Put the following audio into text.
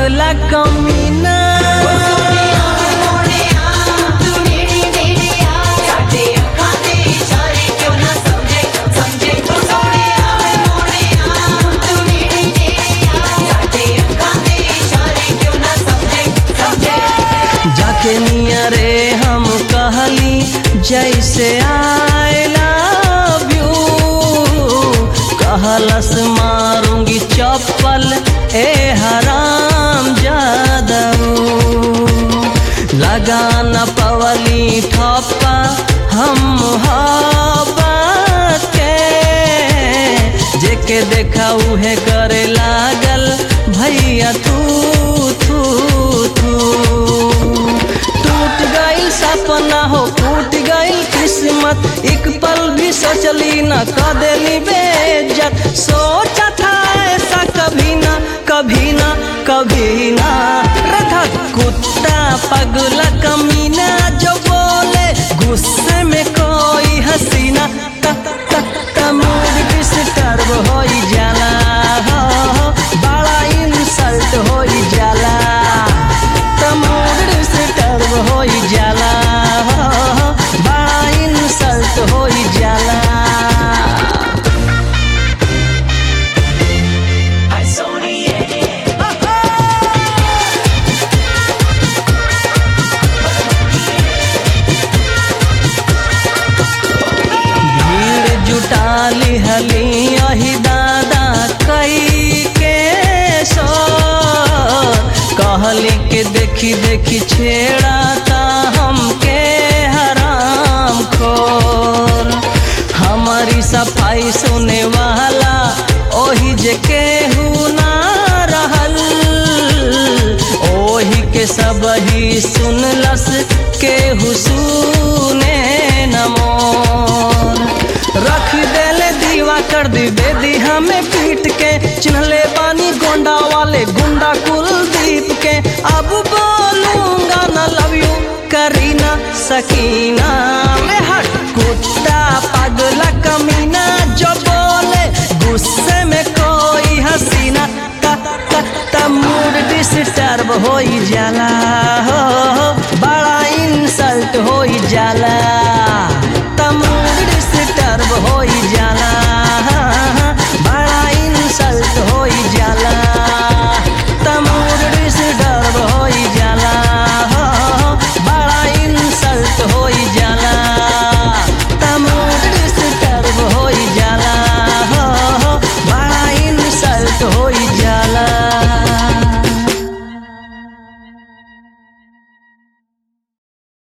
पगला कमीना जाके निया रे हम कहली जैसे आई लव यू कहलस मारूंगी चप्पल ए हराम जादू लगा न पवली ठप्पा हम मोहब्बत के जेके देखा उहे करे लागल भैया तू तू तू टूट गइल सपना हो टूट गइल किस्मत एक पल भी सोचली न क देली बेइज्जत सोचा था ऐसा कभी ना कभी ना कभी ना रखा कुत्ता पगला कमीना जो बोले गुस्से में कोई हसीना त त त मूड डिस्टर्ब होई जाला हो बड़ा इंसल्ट होई जाला त मूड डिस्टर्ब होई जाला हो बड़ा इंसल्ट होई जाला भीड़ जुटाली हली अही दादा कई के सो कहली के देखी देखी छेड़ाता हमके हराम खोर हमारी सफाई सुने वाला ओही जे केहू ना रहल ओही के सब ही सुनलस केहू सुने न मोर रख देले दीवा कर दी बेदी हमें पीट के चिन्हले बानी गोंडा वाले गुंडा कुलदीप के अब बोलूंगा न लव यू करीना सकीना मैं हट कुत्ता पगला कमीना जो बोले गुस्से में कोई हसीना त त त मूड डिस्टर्ब होई जाला